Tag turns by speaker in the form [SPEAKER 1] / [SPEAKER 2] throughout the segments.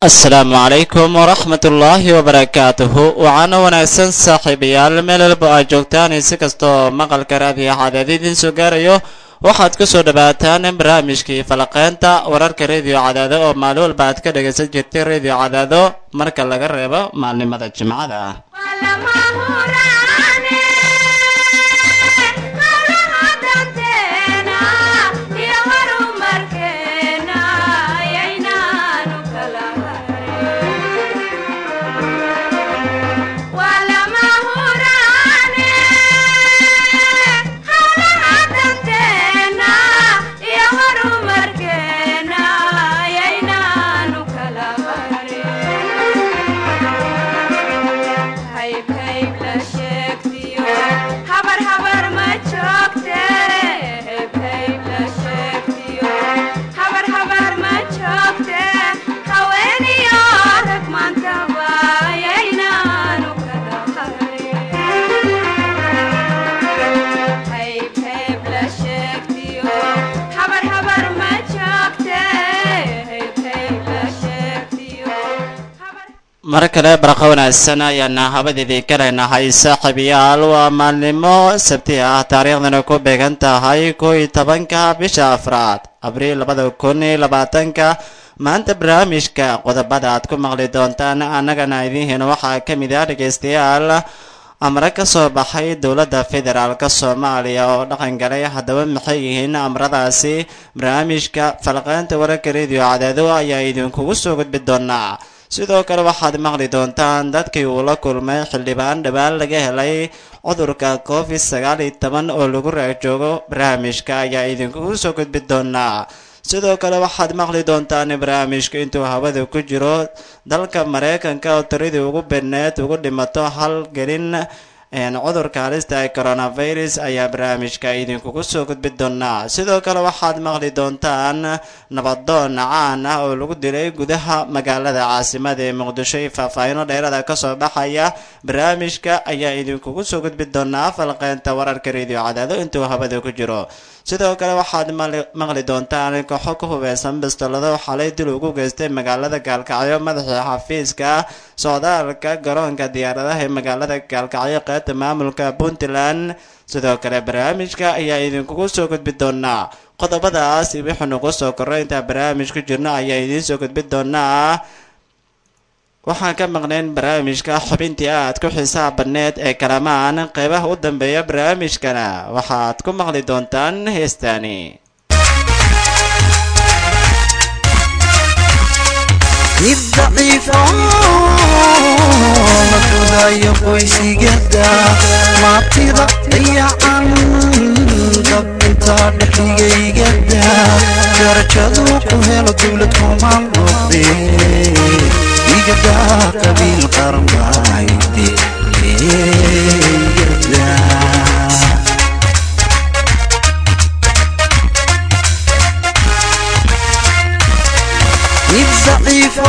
[SPEAKER 1] asalaamu calaykum waraxmatullaahi wabarakaatuhu waxaana wanaagsan saaxiibayaal meel walba aad joogtaan si kastoo maqalka raadiyo cadaad idiin soo gaarayo waxaad ku soo dhawaataan barnaamijkii falaqeynta wararka rediyo cadaado oo maalin walba aad ka dhagaysan jirtay rediyo cadaado marka laga reebo maalnimada jimcada mar kale barqa wanaagsan ayaana habadeedii kaleynahay saaxiibayaal waa maalnimo sabti ah taariikhdana ku beegan tahay kow iyo tobanka bisha afraad abriil labada kun iyo labaatanka maanta barnaamijka qodobada aad ku maqli doontaan annagana idiin waxaa ka mid ah dhegaystayaal amre ka soo baxay dowladda federaalk soomaaliya oo dhaqan galay haddaba maxay yihiin amradaasi barnaamijka falqeynta wararka rediyo cadaado ayaa idinkugu soo gudbi doonaa sidoo kale waxaad maqli doontaan dadkii uu la kulmay xildhibaan dhowaan laga helay cudurka covid sagaal iyo toban oo lagu raajoogo barnaamijka ayaa idinkugu soo gudbi doonaa sidoo kale waxaad maqli doontaan barnaamijka intuu hawada ku jiro dalka mareykanka oo tiradii ugu badneed ugu dhimato hal gelin cudurka halista ee coronavirus ayaa barnaamijka idinkugu soo gudbi doonaa sidoo kale waxaad maqli doontaan nabadoon caan ah oo lagu dilay gudaha magaalada caasimada ee muqdisho iyo faahfaahino dheerada kasoo baxaya barnaamijka ayaa idinkugu soo gudbi doonaa falqeynta wararka rediyo cadaado intuu hawada ku jiro sidoo kale waxaad maqli doontaan kooxo ku hubeysan bistolado xalay dil ugu geystay magaalada gaalkacyo madaxii xafiiska socdaalka garoonka diyaaradaha ee magaalada gaalkacyo qaybta maamulka puntland sidoo kale barnaamijka ayaa idinkugu soo gudbi doonaa qodobadaas wixii nagu soo korro intaa barnaamij ku jirno ayaa idiin soo gudbi doonaa waxaan ka maqnayn barnaamijka xubintii aad ku xiisaha badneed ee kalamaan qeybaha u dambeeya barnaamijkana waxaad ku maqli doontaan heestaani
[SPEAKER 2] mid daciifo la fudayo qoysigada maatida dayacan dab intaa dhexdigaygada darajadu ku helo dowlad kumaan noqde igada qabiil qaranbayde igada mid daciifo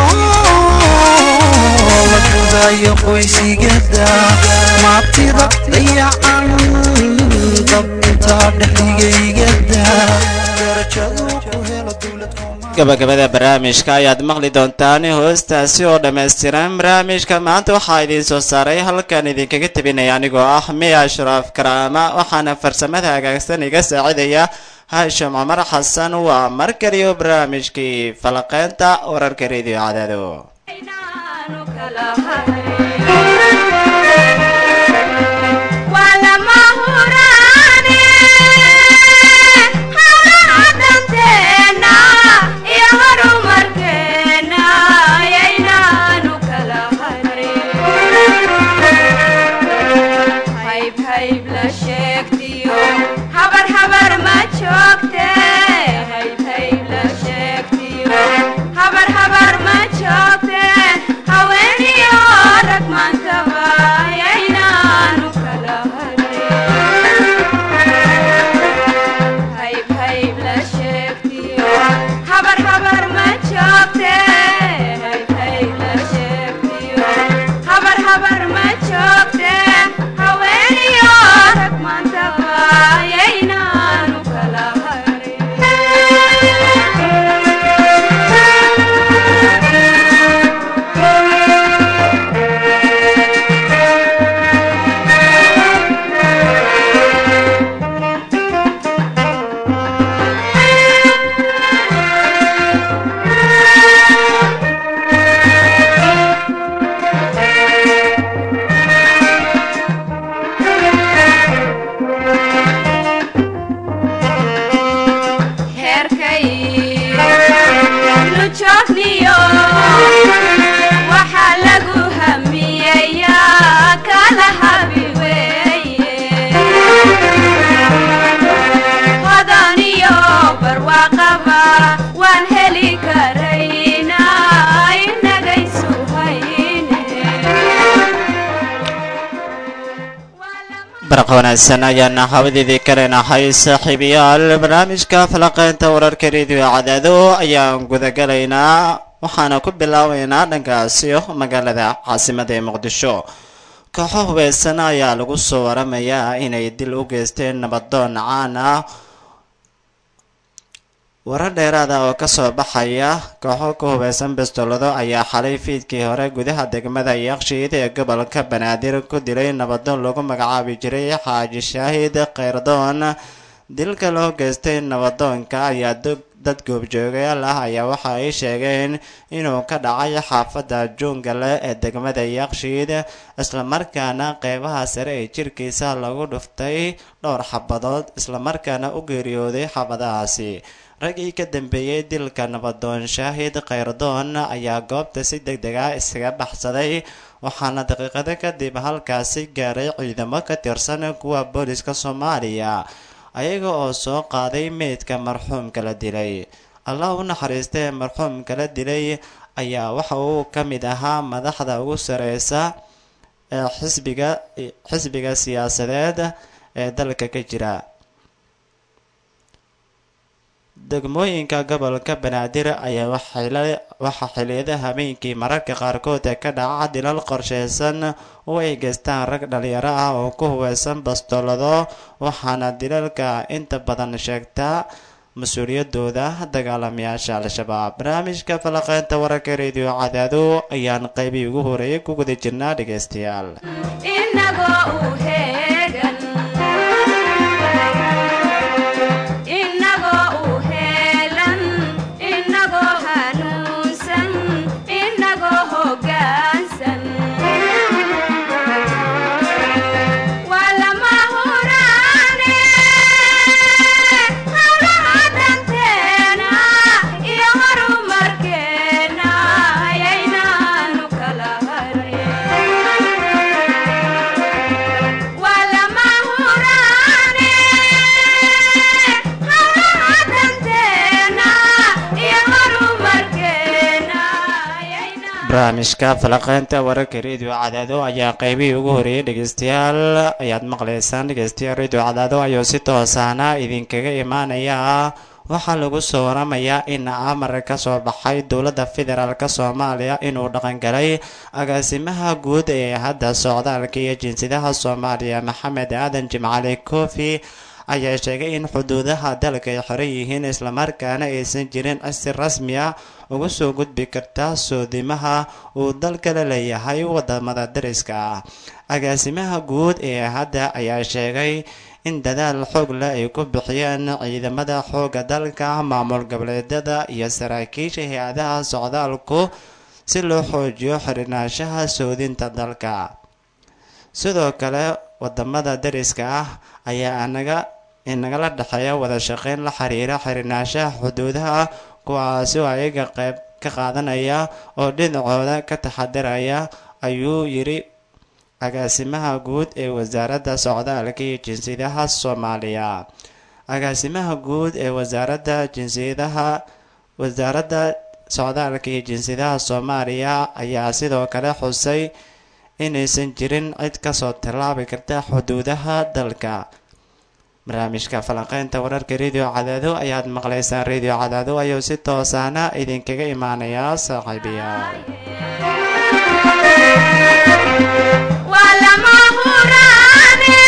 [SPEAKER 2] la fudayo qoysigada maatida dayacan dab intaa dhexdigaygada darajadu ku helo dowlad
[SPEAKER 1] gabagabada barnaamijka ayaad maqli doontaan hoostaasi oo dhammaystiran barnaamijka maanta waxaa idiin soo saaray halkan idinkaga tebinaya anigoo ah miya ashraaf karaama waxaana farsamada hagaagsan iga saacidaya haashim cumar xasan waa mar kaliyo barnaamijkii falaqeynta wararka rediyo cadaado
[SPEAKER 3] habar habar ma joogte haweeniyo qaba waan heli karayna inagaysu hayne
[SPEAKER 1] barqa wanaagsan ayaana hawadeedii kaleenahay saaxiibayaal barnaamijka falaqeynta wararka rediyo cadaado ayaan gudagalaynaa waxaana ku bilaabaynaa dhankaasi magaalada caasimada ee muqdisho kooxo hubeysan ayaa lagu soo waramayaa inay dil u geysteen nabadoon caan ah warar dheeraada oo kasoo baxaya kooxo ku hubeysan bistolado ayaa xalay fiidkii hore gudaha degmada yakshiid ee gobolka banaadir ku dilay nabadoon lagu magacaabi jiray xaaji shaahid kheyrdoon dilka loo geystay nabadoonka ayaa dad goobjoogayaal ah ayaa waxa ay sheegeen inuu ka dhacay xaafadda juungale ee degmada yakshiid islamarkaana qeybaha sare ee jirkiisa lagu dhuftay dhowr xabadood islamarkaana u geeriyooday xabadahaasi raggii ka dambeeyey dilka nabadoon shaahid kheyrdoon ayaa goobta si deg deg ah isaga baxsaday waxaana daqiiqado kadib halkaasi gaaray ciidamo ka tirsan kuwa booliska soomaaliya ayaga oo soo qaaday meydka marxuumka la dilay allah u naxariistee marxuumka la dilay ayaa waxa uu ka mid ahaa madaxda ugu sareysa ee xisbiga xisbiga siyaasadeed ee dalka ka jira degmooyinka gobolka banaadir ayaa waxaa xiliyada habeenkii mararka qaarkood ka dhaca dilal qorsheysan oo ay geystaan rag dhalinyaro ah oo ku hubeysan bastolado waxaana dilalka inta badan sheegtaa mas-uuliyadooda dagaalamayaasha al-shabaab barnaamijka falaqeynta wararka rediyo cadaado ayaan qeybii ugu horeeyay ku guda jirnaa dhegeystayaal
[SPEAKER 3] inagoo u heegan inagoo u heelan inagoo hanuunsan inagoo hoggaansan waa lama huraane hawlaha danteena iyo horumarkeena ayaynaanu kala harin waa lama huraane hawlaha danteena iyo horumarkeena ayaynaanu
[SPEAKER 1] barnaamijka falaqeynta wararka rediyo cadaado ayaa qeybihii ugu horeeyay dhegeystayaal ayaad maqleysaan dhegeystayaal rediyo cadaado ayuu si toosaana idinkaga imaanaya waxaa lagu soo waramayaa in amar ka soo baxay dowladda federaalk soomaaliya inuu dhaqangalay agaasimaha guud ee hadda socdaalka iyo jinsiyadaha soomaaliya maxamed aadan jimcali kofi ayaa sheegay in xuduudaha dalka ay xiran yihiin islamarkaana aysan jirin si rasmi ah uga soo gudbi karta soodimaha uu dalka la leeyahay wadamada dariska ah agaasimaha guud ee hadda ayaa sheegay in dadaal xoog leh ay ku bixiyeen ciidamada xoogga dalka maamul goboleedyada iyo saraakiisha hay-adaha socdaalku si loo xoojiyo xirnaanshaha soodinta dalka sidoo kale wadamada dariska ah ayaa anaga inagala dhexeeya wada shaqeyn la xiriira xirnaanshaha xuduudaha kuwaasi oo ayaga qayb ka qaadanaya oo dhinacooda ka taxadiraya ayuu yiri agaasimaha guud ee wasaaradda socdaalka iyo jinsiyadaha soomaaliya agaasimaha guud ee wasaaradda jinsiyadaha wasaaradda socdaalka iyo jinsiyadaha soomaaliya ayaa sidoo kale xusay inaysan jirin cid kasoo tallaabi karta xuduudaha dalka barnaamijka falanqeynta wararka radio cadaado ayaad maqlaysaan radio cadaado ayuu si toosaana idinkaga imaanayaa saaxiibayaal
[SPEAKER 3] waa lama huraane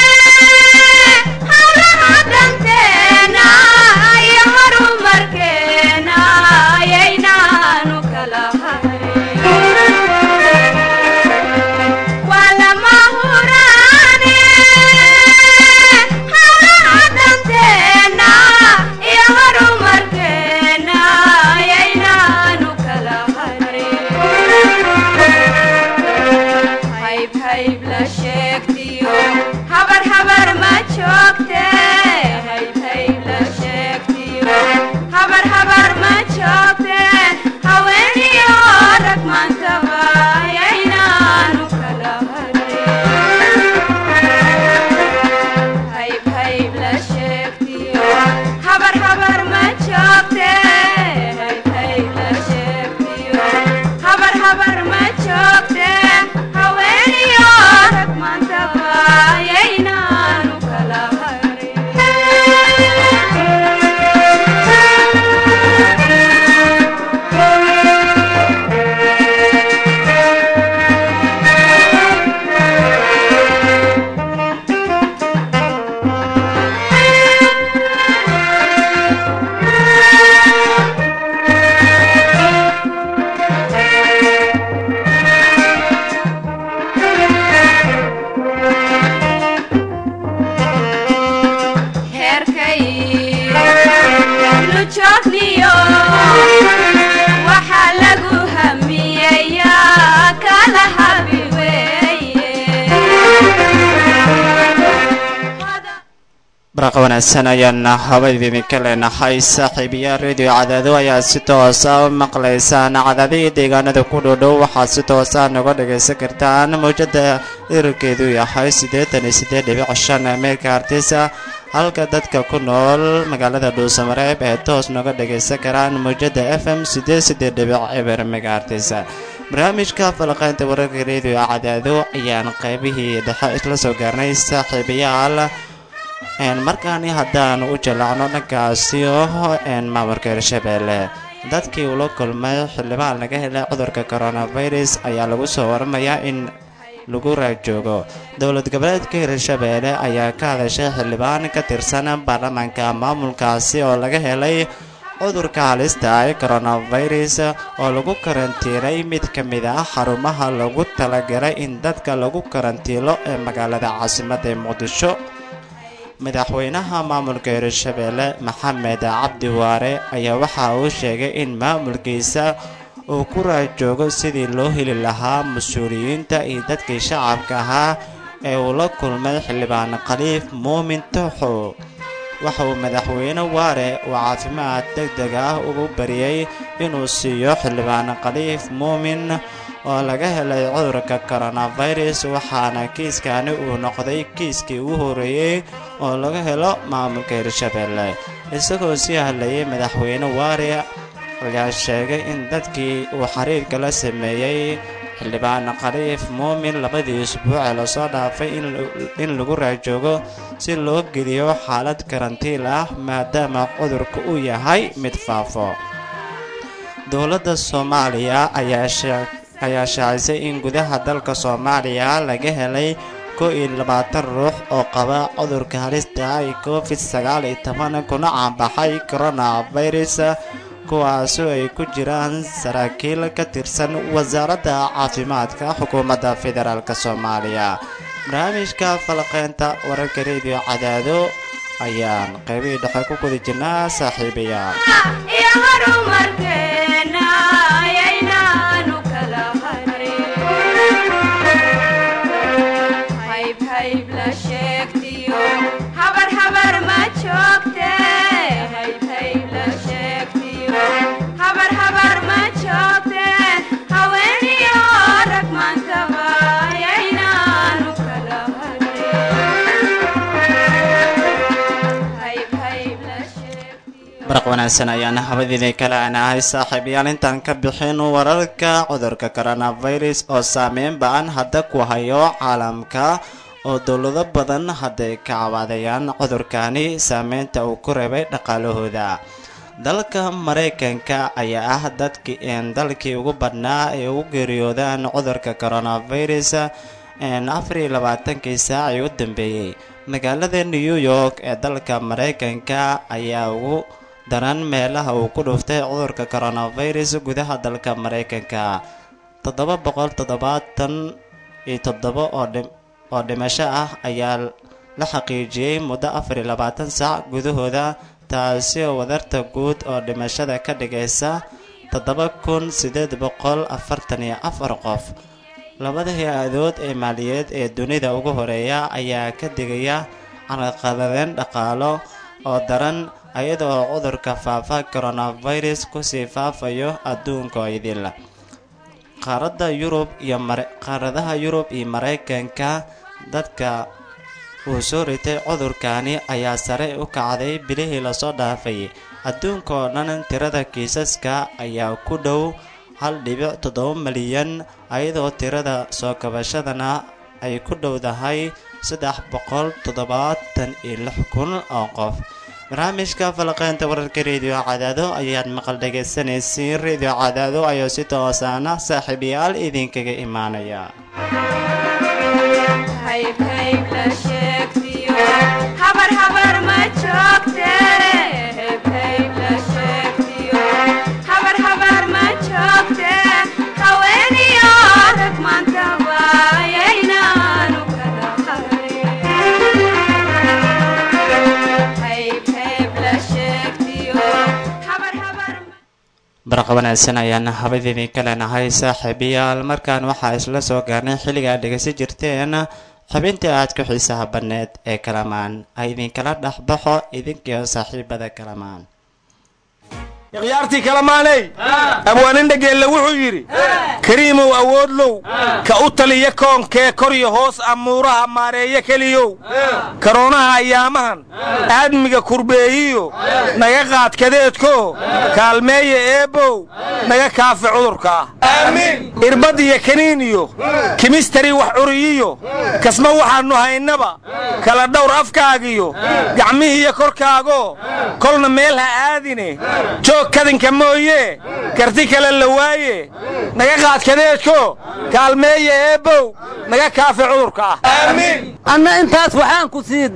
[SPEAKER 3] hawlaha danteena iyo horumarkeena ayaynaanu kala hayn waa lama huraane hawlaha danteena iyo horumarkeena ayaynaanu kala hayn hayb hayb
[SPEAKER 1] barqa wanaagsan ayaan habadidinka leenahay saaxiibayaal radio cadaado ayaa si toosa u maqlaysaan cadaadihii deegaanada ku dhoodhow waxaad si toosa noga dhagaysan kartaan mawjada dherarkeedu yahay siddeetan iyo siddeed dhibic shan meelka artisa halka dadka ku nool magaalada dhuusamareeb ee toos noga dhagaysan karaan mawjada f m siddeed siddeed dhibic eber mega artisa barnaamijka falaqaynta wararka radio cadaado ayaan qaybihii dhexe isla soo gaarnay saaxiibayaal markaani haddaan u jallacno dhankaasi oo maamulka hirshabeelle dadkii ula kulmay xildhibaan laga helay cudurka coronavirus ayaa lagu soo waramayaa in lagu raajoogo dowlad goboleedka hirshabeelle ayaa ka hadashay xildhibaan ka tirsan baarlamaanka maamulkaasi oo laga helay cudurka halista ee coronavirus oo lagu karantiinay mid ka mid ah xarumaha lagu talagalay in dadka lagu karantiilo ee magaalada caasimadda ee muqdisho madaxweynaha maamulka hirshabeelle maxamed cabdi waare ayaa waxa uu sheegay in maamulkiisa uu ku raajoogo sidii loo heli lahaa mas-uuliyiinta iyo dadkii shacabka ahaa ee uu la kulmay xildhibaan khaliif muumin tooxow waxa uu madaxweyne waare uu caafimaad deg deg ah ugu bariyey inuu siiyo xildhibaan khaliif muumin oo laga helay cudurka coronavirus waxaana kiiskani uu noqday kiiskii ugu horeeyey oo laga helo maamulka hirshabeelle isagoo sii hadlayay madaxweyne waare ayaa sheegay in dadkii uu xiriirka la sameeyey xildhibaan khaliif muumin labadii isbuuc ee lasoo dhaafay in lagu raajoogo si loo geliyo xaalad karantiil ah maadaama cudurka uu yahay mid faafo dowladda soomaaliya ayaa ayaa shaacisay in gudaha dalka soomaaliya laga helay koo iyo labaatan ruux oo qaba cudurka halista ay covid sagaal iyo toban kuna caanbaxay coronavirus kuwaasoo ay ku jiraan saraakiil ka tirsan wasaaradda caafimaadka xukuumadda federaalk soomaaliya barnaamijka falaqeynta wararka rediyo cadaado ayaan qaybihii dhexe ku guda jirnaa saaxiibayaal
[SPEAKER 3] iyo horumarkeena ayaynaanu kala harin hayb hayb la sheegtiyo habar habar ma joogte hayb hayb la sheegtiyo habar habar ma joogte haweeniyo rag maantaba ayaynaanu kala harin hayb hayb la sheegtiyo
[SPEAKER 1] baraq wanaagsan ayaan habadiidii kale anahay saaxiibayaal intaan ka bixin wararka cudurka coronavirus oo saameyn ba-an hadda ku hayo caalamka oo dowlado badan hadday ka cabaadayaan cudurkani saameynta uu ku reebay dhaqaalahooda dalka maraykanka ayaa ah dadkii dalkii ugu badhnaa ee ugu geeriyoodaan cudurka coronavirus afar iyo labaatankii saacii u dambeeyey magaalada new york ee dalka maraykanka ayaa ugu daran meelaha uu ku dhuftay cudurka coronavirus gudaha dalka maraykanka toddoba boqol toddobaatan iyo toddoba oo dhim oo dhimasho ah ayaa la xaqiijiyey muddo afar iyo labaatan saac gudahooda taasi oo wadarta guud oo dhimashada ka dhigaysa toddoba kun siddeed boqol afartan iyo afar qof labada hay-adood ee maaliyadeed ee dunida ugu horeeya ayaa ka digaya carqaladeen dhaqaalo oo daran iyadoo cudurka faafa coronavirus kusii faafayo adduunka oo idil qaaradda yurub iyo qaaradaha yurub iyo maraykanka dadka uu soo ritay cudurkani ayaa sare u kacday bilihii lasoo dhaafay adduunka oo dhan tirada kiisaska ayaa ku dhow hal dhibic toddoba milyan iyadoo tirada soo kabashadana ay ku dhowdahay saddex boqol toddobaatan iyo lix kun oo qof barnaamijka falaqeynta wararka rediyo cadaado ayaad maqal dhegaysanaysiin rediyo cadaado ayuu si toosaana saaxiibayaal idinkaga imaanaya
[SPEAKER 3] hayb hayb la sheegtiyo habar habar ma joogte hayb hayb la sheegtiyo habar habar ma joogte haweeniyo rag maantaba ayaynaanu kala harin hayb hayb la sheegtiyo habar habar ma
[SPEAKER 1] barqa wanaagsan ayaan habadiidin ka leenahay saaxiibayaal markaan waxaa isla soo gaarnay xilliga aad dhegaysan jirteen xubintii aadka xiisaha banneed ee kalamaan ay idinkala dhexbaxo idinkiio saaxiibada kalamaan
[SPEAKER 4] ikhyaartii kalamaaney abwaanin dhageelle wuxuu yidhi kariimow awoodlow ka u taliya koonkee koryo hoos amuuraha maareeyo keliyow karoonaha ayaamahan aadmiga kurbeeyiyo naga qaad kadeedko kaalmeeya eebbow naga kaafi cudurkaa irbad iyo kaniin iyo kimistari wax curiyiyo kasma waxaannu haynaba kala dhawr afkaagiyo gacmihiiyo korkaago kolna meel ha aadine joog kadinka mooye karti kale la waaye naga qaad kadeedko kaalmeeya eebbow naga kaafi cudurka ah
[SPEAKER 5] anna intaas waxaan ku sii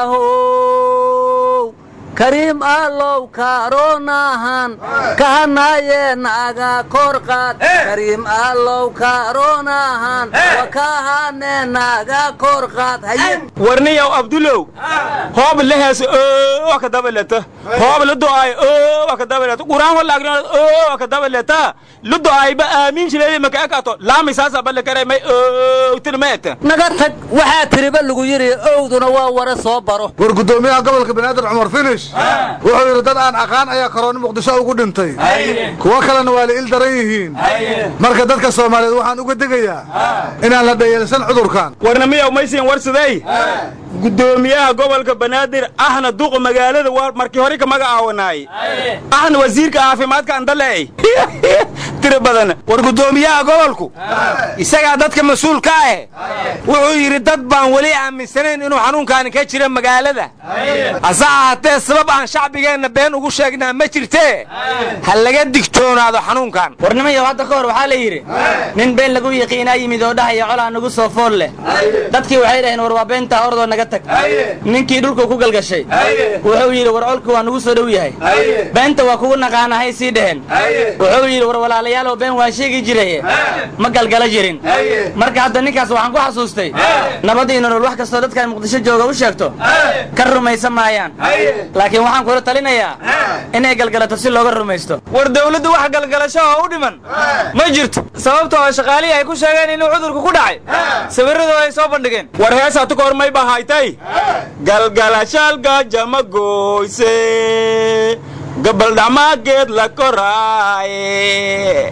[SPEAKER 5] daraahow kariim allow kaaroonahan kahanaaye naga kor qaad kariim allow kaaroonahan wakahane naga kor qaad haye
[SPEAKER 4] warniyow abdulow hoob lehees oo ka dabaleta hoob la do'ay oo ka dabaleta quraan wala agna oo ka dabaleta lu do'ay ba aamin shilay maka akato laami saasa balle kare may oo tirmeeta
[SPEAKER 5] naga tag waxaa tiriba lagu yidhi owduna waa wara soo baro
[SPEAKER 6] war guddoomiyaha gobolka banaadir cumar finish wuxuu yidhi dad aan aqaan ayaa karooni muqdisho ugu dhintay kuwo kalena waa la il daran yihiin marka dadka soomaaliyeed waxaan uga degayaa inaan la dhayeelsan cudurkan
[SPEAKER 4] warna miyaw maysiin warsaday guddoomiyaha gobolka banaadir ahna duqa magaalada waa markii hore ka magacaawanaay ahna wasiirka caafimaadka andaleey tira badan war guddoomiyaha gobolku isagaa dadka mas-uul ka ah wuxuu yidhi dad baan weli aaminsanayn inuu xanuunkaani ka jira magaalada hase ahaatee sabab aan shacbigeenna been ugu sheegnaa ma jirtee ha laga digtoonaado xanuunkan
[SPEAKER 7] warnimayow hadda ka hor waxaa la yidhi nin been lagu yiqiinaa yimid oo dhahaya colaa nagu soo fool leh dadkii waxay dhaheen war waa beentaa ordoo naga tag ninkii dhulku ku galgashay wuxuu yidhi war colku waa nagu soo dhow yahay beenta waa kugu naqaanahay sii dheheen wuxuu yidhi war walaalayaaloo been waa sheegi jiraye ma galgala jirin marka hadda ninkaas waxaan ku xasuustay nabadii nolol wax kastoo dadkan muqdisho jooga u sheegto ka rumaysan maayaan laakiin waxaan kula talinayaa inay galgalato si looga rumaysto
[SPEAKER 4] war dawladdu wax galgalasho oo u dhiman ma jirto sababta oo shaqaalihii ay ku sheegeen inuu cudurku ku dhacay sawirradu ay soo bandhigeen war heesa tu kahor may bahaytay galgalashaalgajama goyse gabaldhacmaageed la koraaye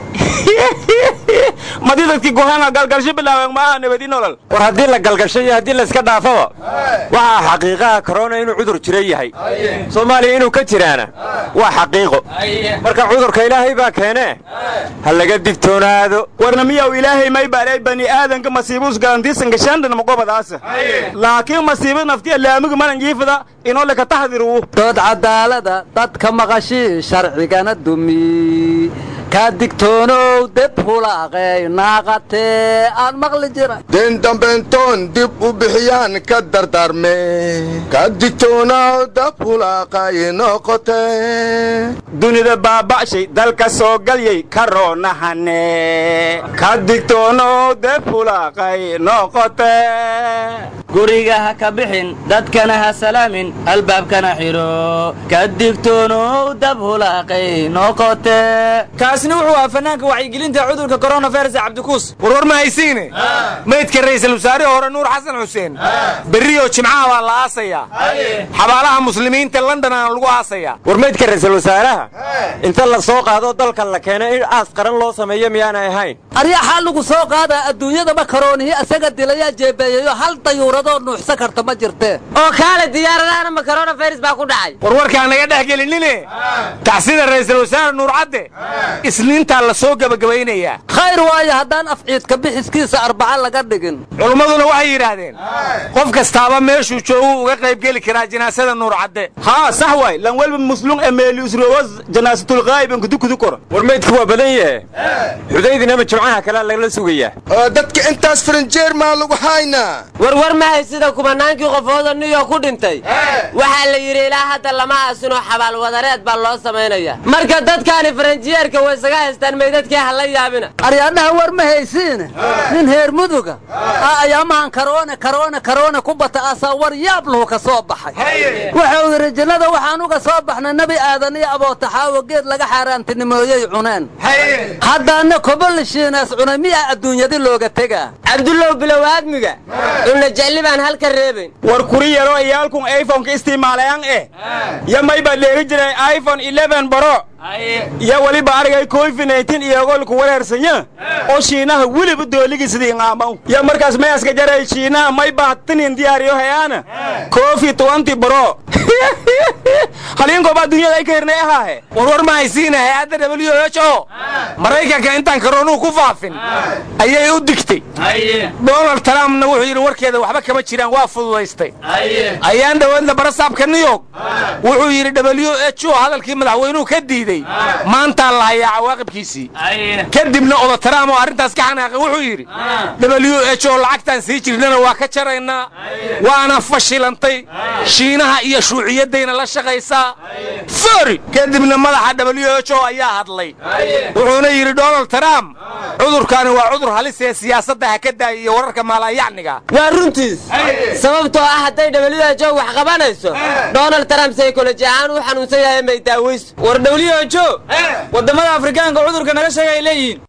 [SPEAKER 4] madi dadkii gohana galgalsho bilaabeen maaha nabadi nolol
[SPEAKER 8] war haddii la galgasho iyo haddii layska dhaafaba waxaa xaqiiqaha korona inuu cudur jira yahay soomaaliya inuu ka jiraana waa xaqiiqo marka cudurka ilaahay baa keenee ha laga digtoonaado
[SPEAKER 4] warna miyaw ilaahay may baalay bani aadanka masiibus galantiisanka shandana magobadaasa laakiin masiibo naftiya laamiga manan jiifada inoo leka taxdiruu
[SPEAKER 5] dood cadaalada dadka maqashii sharcigana dumi kaa digtoonow deb hulaaqey naaqatee aan maqli jira
[SPEAKER 9] den dambentoon dib u bixiyaan ka dardaarme ka digtoonaaw dab hulaaqay noqote
[SPEAKER 4] dunida baaba'shay dalka soo galyay karoonahane ka digtoonow deb hulaaqay noqote
[SPEAKER 7] guriga ha ka bixin dadkana ha salaamin albaabkana xidho ka digtoonow dab hulaaqay noqote
[SPEAKER 4] kaasina wuxuu ahaa fanaanka wacyigelinta cudurka coronavirus cabdikuus warwar ma haysiine maydka ra'iisul wasaarihii hore nuur xasan xuseen berrioo jimcaha baa la aasayaa xabaalaha muslimiinta londonana lagu aasayaa
[SPEAKER 8] war maydka ra'iisul wasaaraha inta la soo qaado dalka la keenay in aas qaran loo sameeyo miyaanay ahayn
[SPEAKER 5] aryaxaa lagu soo qaadaa adduunyadaba karoonihii asaga dilayaa jeebeeyayo hal dayuuradoo nuuxsan karta ma jirtee
[SPEAKER 7] oo kaale diyaaradahana ma coronavirus baa ku dhacay
[SPEAKER 4] warwarkaan naga dhex gelinine tacsida ra'iisul wasaare nuur cadde isniintaa la soo gebagabaynayaa
[SPEAKER 5] khayr waayo haddaan afciidka bixiskiisa arbaca laga dhigin
[SPEAKER 4] culummaduna waxay yidhaahdeen qof kastaaba meeshuu jooguu uga qayb geli karaa jinaasada nuur cadde haa sax waay lan welba muslum emeeliusrowas janaasatulqaa'ib kudukudu kor
[SPEAKER 8] war maydku waa badan yahe xudaydinama jimcaha kalea lagala sugayaa
[SPEAKER 9] oo dadka intaas faranjeer maa lagu haynaa
[SPEAKER 7] warwar mahay sida kumanaankii qofooda new york ku dhintay waxaa la yidhi ilaa hadda lama aasinoo xabaal wadareed baa loo samaynaya marka dadkaani faranjiyeerka way isaga haystaan meydadkii ha la yaabina
[SPEAKER 5] aryaadhaha war ma haysiine nin heer muduga aa ayaamahan karoone karoone karoone ku bata asaa war yaab lahu ka soo baxay wuxuu yidhi jannada waxaan uga soo baxnay nebi aadan iyo abootaxaawi oo geed laga xaaraantinimooyey cuneen haddaana kobolishiinaas cunay miyaa adduunyadi looga tegaa
[SPEAKER 10] cabdullow bilow aadmiga cunna jecli baan halka reebayn
[SPEAKER 4] war kuri yaroo iyaalkun iphoneka isticmaalayan eh yo may baa dheegi jiray iphone 11 baro iyo weliba arigay covid-19 iyagolku wareersanya oo shiinaha weliba dooligiisidii ngaamaw yo markaas mayaska jaray shiinaha may baa tinin diyaariyo hayaana covid 20 baro haliinkooba adduunyada ay ka hirnay ahaahe warwar ma haysiina hay-adda w h o maraykanka intaan karoonuu ku faafin ayay u digtay donald trumpna wuxuu yidhi warkeeda waxba kama jiraan waa fududaystay ayaan dhowaadla barasaabka new york wuxuu yidhi w h o hadalkii madaxweynuhu ka diiday maantaa la hayaa cawaaqibkiisii kadibna oda trump oo arrintaas ka xanaaqay wuxuu yidhi w h o lacagtaan sii jirnana waa ka jaraynaa waana fashilantay shiinaha iyo shuuciyaddayna la shaqaysaa fori kadibna madaxa w h o ayaa hadlay wuxuuna yidhi donald trump cudurkaani waa cudur halis ee siyaasadda ha ka daaya iyo wararka maalayacniga
[SPEAKER 10] waa runtiis sababtoo ah hadday who wax qabanayso donald trump saykoloji ahaan u xanuunsan yahay may daawayso
[SPEAKER 7] war who waddamada afrikaanka cudurka naga sheega ay leeyihiin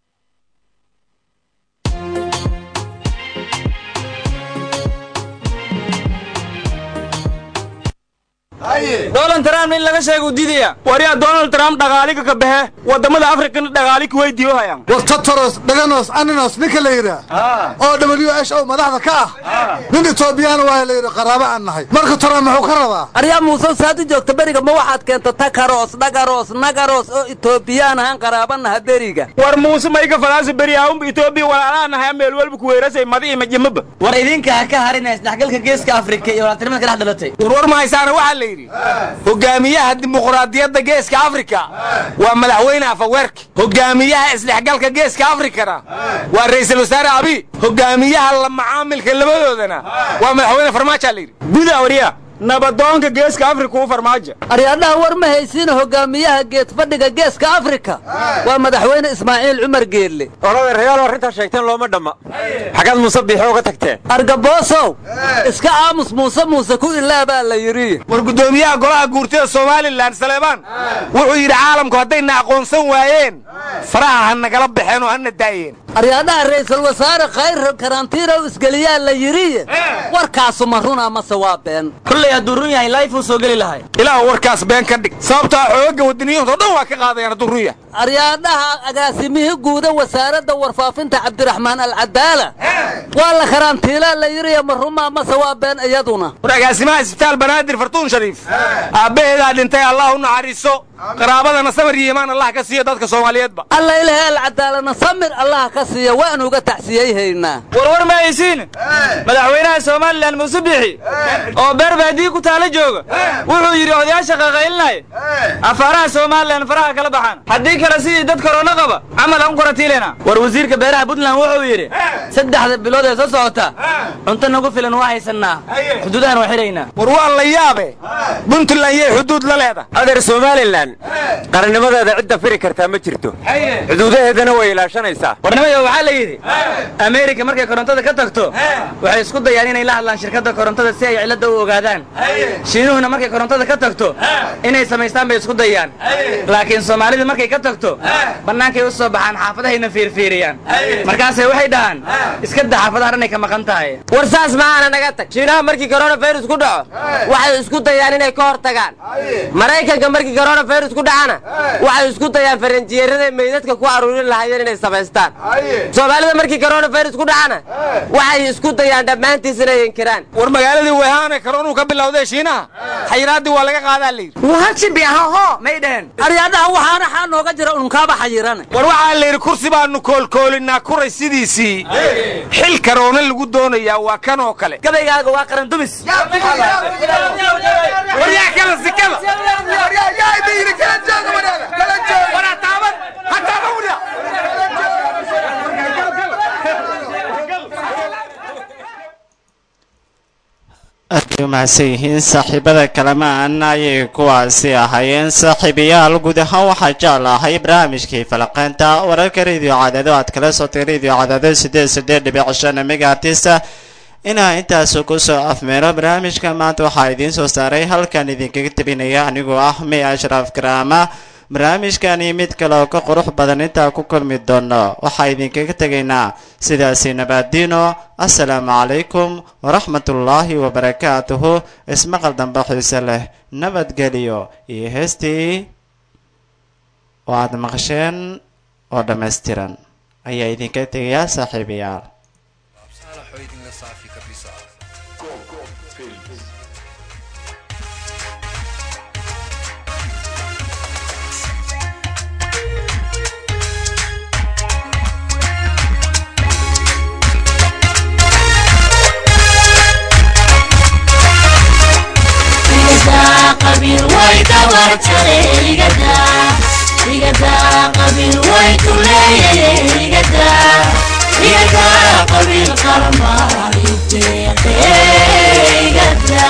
[SPEAKER 7] donald trump in laga sheega u diidaya
[SPEAKER 4] waryaa donald trump dhaqaaliga ka baxe waddamada afrikana dhaqaali kuweydiiyo hayaan
[SPEAKER 6] war tataros dhaganos aninos ninka la yidhaah oo w h o madaxda ka ah nin etoobiyana waa la yidhi qaraabo aan nahay marka trump muxuu ka rabaa
[SPEAKER 5] aryaa muuse saad u joogta beriga ma waxaad keenta takaros dhagaros nagaros oo etoobiyaan ahaan qaraabanaha beriga
[SPEAKER 4] war muuse mayga falaasa beriyaahunba etoobiya walaalaanahay meel walba kuweerasay madi ima jimaba
[SPEAKER 7] war idinka ha ka harinaya isdhexgalka geeska afrika iyo walaaltinimada ka dhex dhalatay
[SPEAKER 4] warwar ma haysaana waxaa la yidhi hogaamiyaha dimuqraadiyadda geeska afrika waa madaxweyne afaweerki hogaamiyaha isdhexgalka geeska afrikana waa ra'iisul wasaare abi hogaamiyaha la macaamilka labadoodana waa madaxweyne farmaajo la yidhi guda wariya nabadoonka geeska afrika u farmaajo
[SPEAKER 5] aryaadhaha war ma haysiina hogaamiyaha geed fadhiga geeska afrika waa madaxweyne ismaaciil cumar geelle
[SPEAKER 8] olada reyaal arrintaa sheegteen looma dhamma xagaad muuse biixo uga tagteen
[SPEAKER 5] argaboosow iska aamus muuse muuse ku ilaabaa la yidhi
[SPEAKER 4] war guddoomiyaha golaha guurtida somalilan saleebaan wuxuu yidhi caalamku haddayna aqoonsan waayeen faraha ha nagala baxeen oo hana daayeen
[SPEAKER 5] aryaadhaha ra'iisul wasaare khayr karantiinow isgeliyaa la yidhi warkaasu ma runaa mase waa been
[SPEAKER 7] kollay hadduu run yahay laif uu soo geli lahay
[SPEAKER 4] ilaah warkaas been ka dhig sababtaa xoogagga waddaniyiinta oo dhan waa ka qaadayaan hadduu run yahay
[SPEAKER 5] aryaadhaha agaasimihii guuda wasaaradda warfaafinta cabdiraxmaan alcadaala waa la karantiilaa la yidhi ma rumaa mase waa been iyaduna
[SPEAKER 4] war agaasimaha isbitaal banaadir fartuun shariif aabbaheedaa dhintay allah u naxariiso qaraabadana samir iyo imaan allah ka siiyo dadka soomaaliyeedba
[SPEAKER 5] alla ilahay alcadaalana samir allah ka siiya waan uga tacsiyey haynaa
[SPEAKER 7] warwar ma haysiin madaxweynaha somalilan muuse biixi oo beer baadiyi ku taala jooga wuxuu yidhi odayaasha qaqaylinaya afaaraha somalilan faraha kala baxaan haddii kale sidii dad korona qaba camal aan u koratiilena war wasiirka beeraha puntland wuxuu yidhi saddexda bilood ee soo socota cunto nagu filan waa haysannaa xuduudahan waa xidhaynaa
[SPEAKER 4] war waa la yaabe puntland yay xuduud la leedahay
[SPEAKER 8] adeer somalilan qarannimadeeda cidda firi kartaa ma jirto xuduudaheedana way ilaashanaysaa
[SPEAKER 7] warnimayo waxaa la yidhi ameerika markay korontada ka tagto waxay isku dayaan inay la hadlaan shirkadda korontada si ay cilladda u ogaadaan shiinuhuna markay korontada ka tagto inay samaystaan bay isku dayaan laakiin soomaalida markay ka tagto bannaankay u soo baxaan xaafadahayna fiirfiiriyaan markaasay waxay dhahaan iska da xaafadaha dhanay ka maqan tahay
[SPEAKER 10] war saas maaana naga tag shiinaha markii koronafirus ku dhaco waxay isku dayaan inay ka hor tagaan maraykanka markii koronafirus ku dhacana waxay isku dayaan faranjiyeeraday meydadka ku aruurin lahaayeen inay samaystaan soomaalida markii koronafirus ku dhacana waxay isku dayaan dhammaantiis inay inkiraan
[SPEAKER 4] war magaaladii wehaane karoonuu ka bilowday shiinaha xayiraaddii waa laga qaadaa la yidhi
[SPEAKER 7] wahajibiahoho may dheheen
[SPEAKER 5] aryaadhaha waxaana xaa nooga jira unkaaba xayirane
[SPEAKER 4] war waxaa la yidhi kursi baanu koolkoolinaa kuray sidiisii xil karoona lagu doonayaa waa kan oo kale
[SPEAKER 7] gabaygaaga waa qaran dumis
[SPEAKER 4] war yaa kala sikada war yaa yaa idin yidhi kala jooga wadaada kala jooga war ha taaban ha taaban wada
[SPEAKER 1] aadbay u mahadsan yihiin saaxiibada kalamaan ayay kuwaasi ahaayeen saaxiibayaal guud ahaan waxaa jeclahay barnaamijkii falaqeynta wararka radio cadaado aad kala sotay radio cadaado sideed sideed dhibic shan megaartista inaa intaas kusoo afmeero barnaamijka maanta waxaa idiin soo saaray halkan idinkaga tebinaya anigoo ah may ashraf karaama barnaamijkani mid kale oo ka qurux badan intaa ku kulmi doono waxaa idinkaga tegaynaa sidaasi nabaadiino assalaamu calaykum waraxmatullaahi wabarakaatuhu ismaqal dambe xiise leh nabadgeliyo iyo heestii oo aad maqasheen oo dhammaystiran ayaa idinka tegayaa saaxiibayaal
[SPEAKER 11] qabiil way dabartare igada igada qabiil way tuleeyay igada igada qabiil qarma ideeqe igada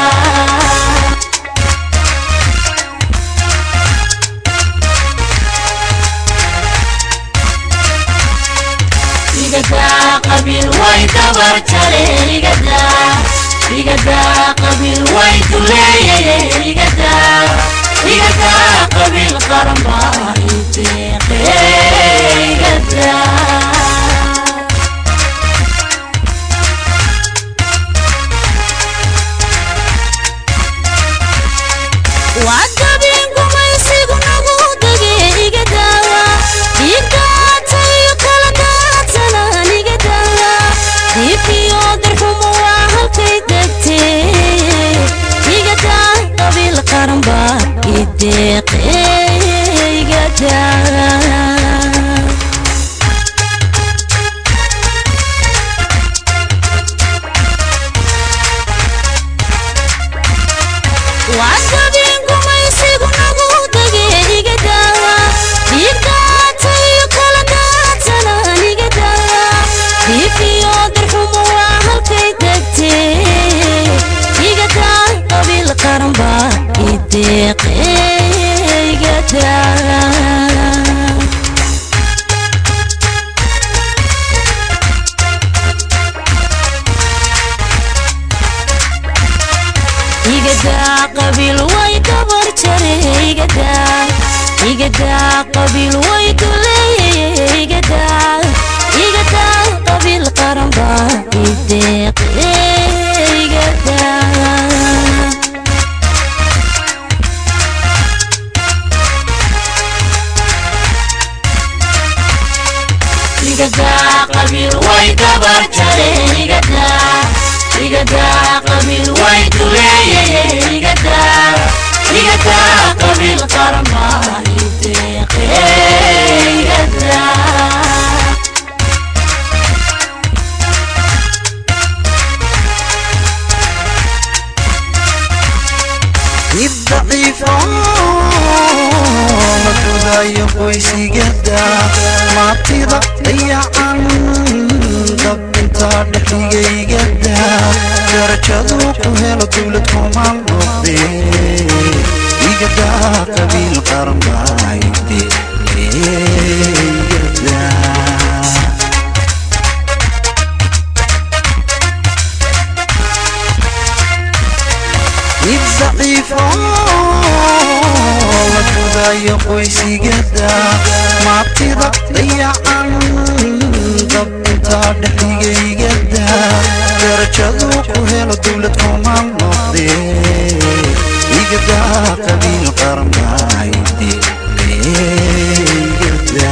[SPEAKER 11] igada qabiil way dabartare igada igada qabiil way tuleeyay igada igada qabiil qarma ideeqe igada
[SPEAKER 12] wacdabin gumaysigu nagu dage iga daawa dhiigdaatayo kala daadsanaan iga daawa diifiyo darxumo waa halkay degtee iga daa qabiil qaran baa ideeqe iga daa wacdabin gumaysigu nagu dage iga daawa dhiigdaatayo kala daadsanaan iga daawa diifiyo darxumo waa halkay degtee iga daa qabiil qaran baa ideeqe iga daa igadaa qabiil way dabar jare igadaa igadaa qabiil way duleeyay igadaa igadaa qabiil qaran baa ideeqe igadaa
[SPEAKER 11] igada qabiil way dabar jare igada igada qabiil way tuleeyay igada igada qabiil qarma ideeqe igada
[SPEAKER 2] mid daciifo la dudayo qoysigada maatida dayacan dabinta dhexdigaygada darajadu ku helo dowlad kumaan noqde igada qabiil qaran baayde igada mid daciifo la dudayo qoysigada maatida dayacan dabinta dhexdigaygada darajadu ku helo dowlad kumaan noqde igada qabiil qaran baayde igada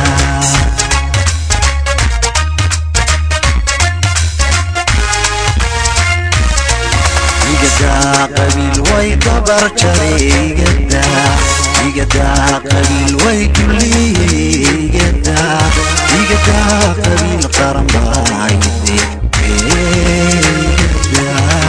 [SPEAKER 2] igadaa qabiil way dabar jare igadaa igadaa qabiil way duliye igadaa igadaa qabiil qaran baayde igadaa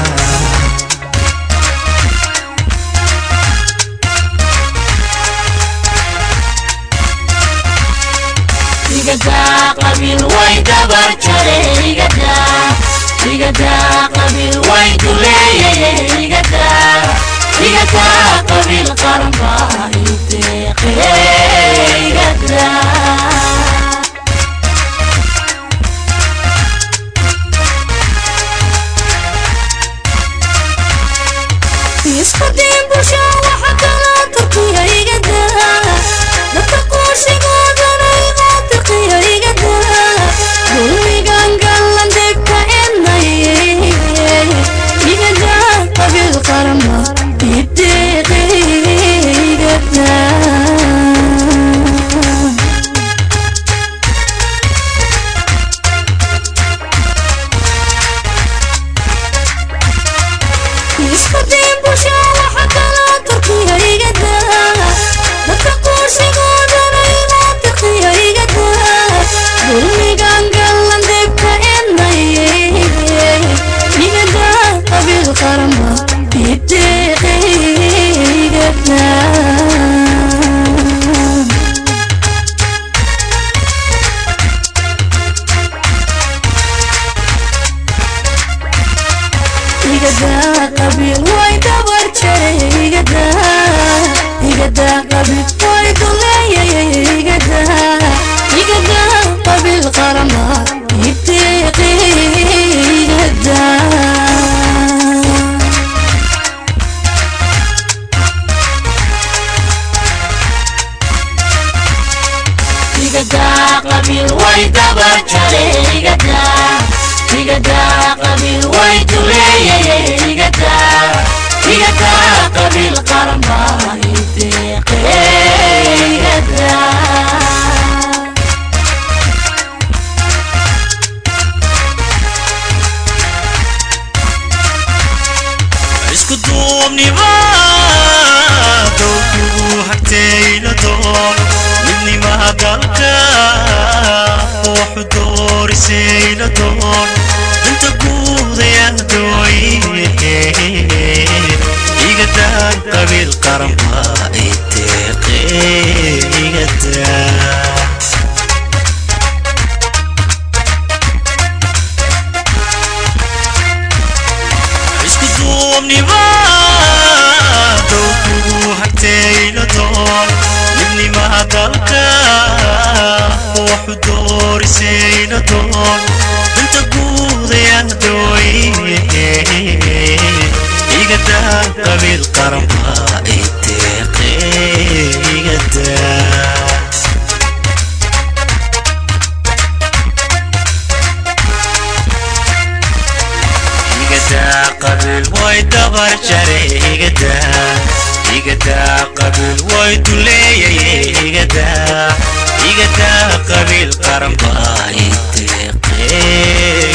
[SPEAKER 11] igada qabiil way dabar jare igada igada qabiil way duleeyay igada igada qabiil qaran baa ideeqe igada
[SPEAKER 12] isku diin bulsho waxa kala turkiya igada
[SPEAKER 11] igadaa qabiil way dabar jare igadaa igadaa qabiil way duleeyay igadaa igadaa qabiil qaran baa ideeqe igadaa
[SPEAKER 13] isku duubnima dowkugu hagtayla doon midnimaha dalka waxu doorisayla doon danta guudayaan dooye igadaa qabiil qaran baa ideeqe igadaa isku duubnima dowkugu hagtayla doon midnimaha dalka waxu doorisayla doon danta guudayaan dooye igadaa qabiil qaran baa ideeqe igadaa igadaa qabiil way dabar jare igadaa igadaa qabiil way duleeyay igadaa igadaa qabiil qaran baa ideeqe